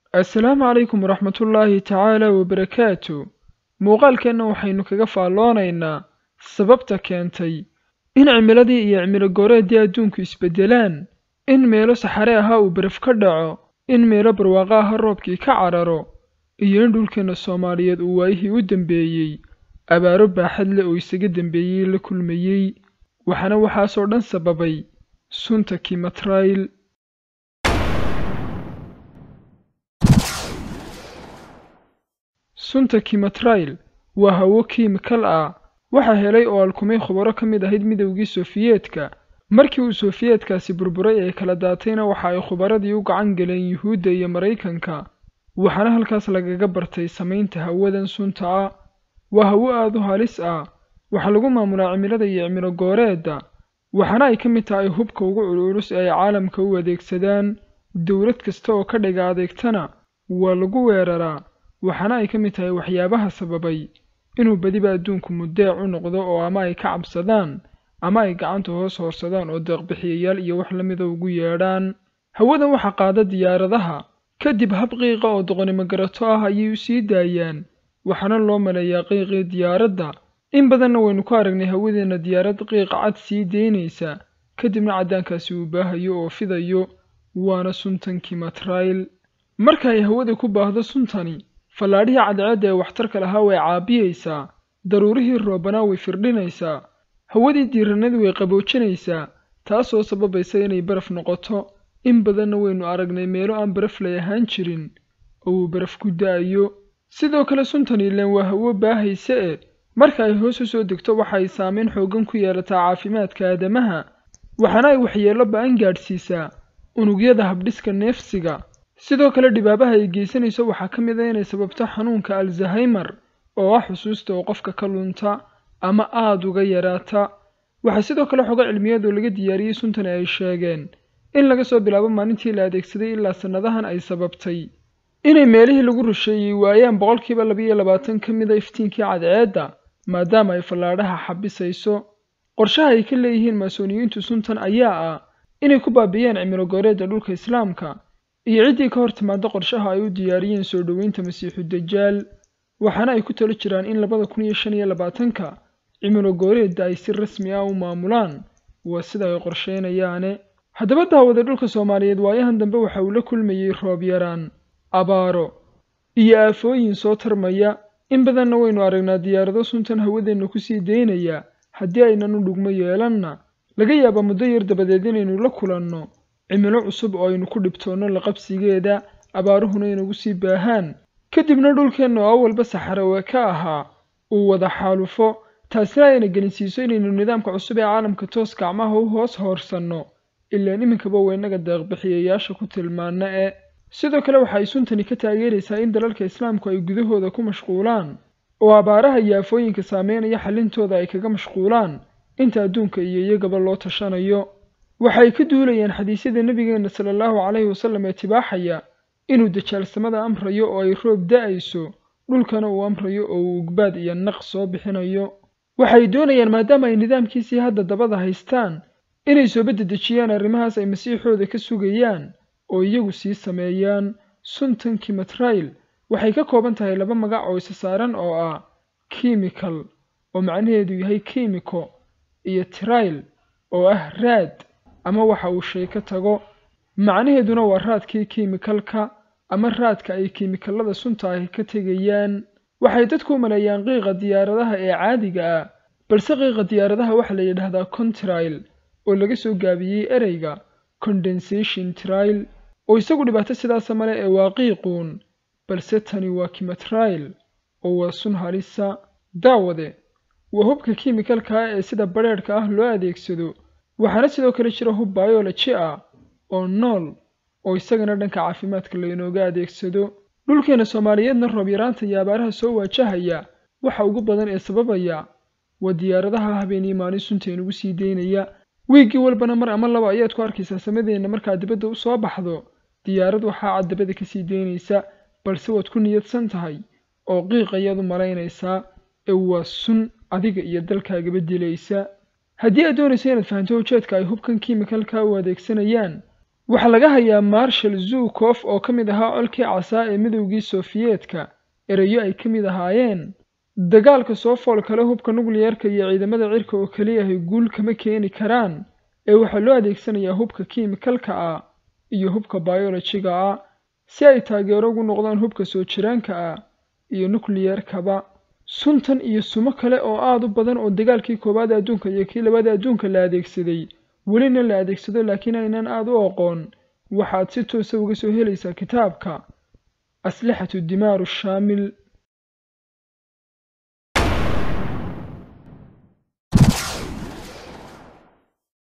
assalaamu calaykum waraxmatullaahi tacaala wabarakaatu muuqaalkeenna waxaynu kaga faalloonaynaa sababta keentay in cimiladii iyo cimilo gooreeddii adduunku isbeddelaan in meelo saxare ahaa uu baraf ka dhaco in meelo barwaaqo aha roobkii ka cararo iyo in dhulkeenna soomaaliyeed uu waayihii u dambeeyey abaaro baaxad leh oo isaga dambeeyey la kulmayey waxaana waxaasoo dhan sababay sunta kimatrayl sunta kimatrayl waa hawo kiimikal ah waxaa helay oo alkumay khubaro ka mid ahayd midowgii sofiyeetka markii uu sofiyeetkaasi burburay ee kala daatayna waxa ay khubaradii u gacan galeen yuhuudda iyo maraykanka waxaana halkaas lagaga bartay samaynta hawadan sunta ah waa hawo aad u halis ah waxaa lagu maamulaa cimilada iyo cimilo gooreedda waxaana ay ka mid tahay hubka ugu culculus ee ay caalamka u adeegsadaan dowlad kasta oo ka dhiga adeegtana waa lagu weeraraa waxaana ay ka mid tahay waxyaabaha sababay inuu badiba adduunku muddeec u noqdo oo ama ay ka cabsadaan ama ay gacanta hoos hoorsadaan oo deeqbixiyayaal iyo wax la mida ugu yeedhaan hawadan waxaa qaada diyaaradaha kadib hab qiiqa oo doqonimo garato ah ayay u sii daayaan waxaana loo maleeyaa qiiqii diyaaradda in badanna waynu ku aragnay hawadeenna diyaarad qiiqa cad sii daynaysa kadibna caddaankaasi uu baahayo oo fidayo waana suntan kimatrayl marka ay hawada ku baahdo suntani fallaadhihii cadceedda ee waxtarka lahaa way caabiyaysaa daruurihii roobanaa way firdhinaysaa hawadii diiranadii way qaboojinaysaa taasoo sababaysa inay baraf noqoto in badanna waynu aragnay meelo aan baraf lay ahaan jirin oo uu baraf ku da'ayo sidoo kale suntani ilaan waa hawo baahaysa e marka ay hoos u soo degto waxa ay saameyn xooggan ku yeelataa caafimaadka aadamaha waxaana ay waxyeello ba'an gaadhsiisaa unugyada habdhiska neefsiga sidoo kale dhibaabaha ay geysanayso waxaa ka mid a inay sababto xanuunka alzahaymer oo ah xusuusta oo qofka ka lunta ama aada uga yaraata waxaa sidoo kale xogo cilmiyadu laga diyaariyey suntani ay sheegeen in laga soo bilaabo maalintii la adeegsaday ilaa sannadahan ay sababtay inay meelihii lagu rusheeyey waayaan boqolkiiba labiiyo labaatan ka mid a iftiinkii cadceedda maadaama ay fallaadhaha xabisayso qorshaha ay ka leeyihiin maasooniyiintu suntan ayaa ah inay ku baabi'iyaan cimilo gooreedda dhulka islaamka iyo ciddii ka hor timaada qorshaha ay u diyaariyeen soo dhoweynta masiixu dajaal waxaana ay ku talo jiraan in labada kun iyo shan iyo labaatanka cimilo gooreedda ay si rasmi ah u maamulaan waa sida ay qorsheynayaane haddaba daawada dhulka soomaaliyeed waayahan dambe waxa uu la kulmayey roob yaraan abaaro iyo aafooyin soo tarmaya in badanna waynu aragnaa diyaarado suntan hawadeenna ku sii daynaya haddii aynan u dhugmo yeelanna laga yaaba muddo yar dabadeed inaynu la kulanno cimilo cusub oo aynu ku dhibtoonno laqabsigeeda abaaruhuna inagu sii baahaan kadibna dhulkeenna oo awalba saxarawe ka ahaa uu wada xaalufo taasina ayna gelinsiiso inaynu nidaamka cusub ee caalamka toos gacmaha u hoos hoorsanno ilaan iminkaba waynaga deeqbixiyayaasha ku tilmaana e sidoo kale waxa ay suntani ka taageeraysaa in dalalka islaamku ay gudahooda ku mashquulaan oo abaaraha iyo aafooyinka saameynaya xallintooda ay kaga mashquulaan inta adduunka iyo iyagaba loo tashanayo waxay ka duulayaan xadiisyada nebigeenna sala allahu calayhi wasallam ee tibaaxaya inuu dajaalsamada amrayo oo ay roob da'ayso dhulkana uu amrayo oo uu ugbaad iyo naq soo bixinayo waxay doonayaan maadaama ay nidaamkiisii hadda dabada haystaan inay soo badedejiyaan arrimahaas ay masiixooda ka sugayaan oo iyagu sii sameeyaan suntan kimatrayl waxay ka kooban tahay laba magac oo isa saaran oo ah kimikal oo macnaheedu yahay kimiko iyo trayl oo ah raad ama waxa uu shay ka tago macnaheeduna waa raadkii kiimikalka ama raadka ay kiimikallada sunta ahi ka tegayaan waxay dadku u maleeyaan qiiqa diyaaradaha ee caadiga ah balse qiiqa diyaaradaha waxaa la yidhaahdaa contrail oo laga soo gaabiyey ereyga condensation trial oo isagu dhibaato sidaasa male ee waa qiiquun balse tani waa kimatrayl oo waa sun halisa daawade waa hubka kiimikalka ah ee sida badrheedhka ah loo adeegsado waxaana sidoo kale jira hub bioloji ah oo nool oo isagana dhanka caafimaadka laynooga adeegsado dhulkeena soomaaliyeedna roob yaraanta iyo abaaraha soo waajahaya waxa ugu badan ee sababaya waa diyaaradaha habeenii maalin sunta inugu sii daynaya wiiggii walbana mar ama laba ayaad ku arkaysaa samadeenna markaad dibadda u soo baxdo diyaarad waxaa cad dabada ka sii daynaysa balse waad ku niyadsan tahay oo qiiq ayaad u malaynaysaa ee waa sun adiga iyo dalkaagaba dilaysa haddii aad doonayso inaad fahanto ujeedka ay hubkan kiimikalka u adeegsanayaan waxaa laga hayaa marshal zukof oo ka mid ahaa colkii casaa ee midowgii sofiyeetka erayo ay ka mid ahaayeen dagaalka soo fool kale hubka nukliyarka iyo ciidamada cirka oo keliyahay guul kama keeni karaan ee waxaa loo adeegsanayaa hubka kiimikalka ah iyo hubka bayolojiga ah si ay taageero ugu noqdaan hubka soo jiraanka ah iyo nukliyarkaba suntan iyo sumo kale oo aad u badan oo dagaalkii koowaad adduunka iyo kii labaad adduunka la adeegsaday welina la adeegsado laakiin aynan aad u aqoon waxaad si toosa uga soo helaysaa kitaabka aslixatu dimaaru shaamil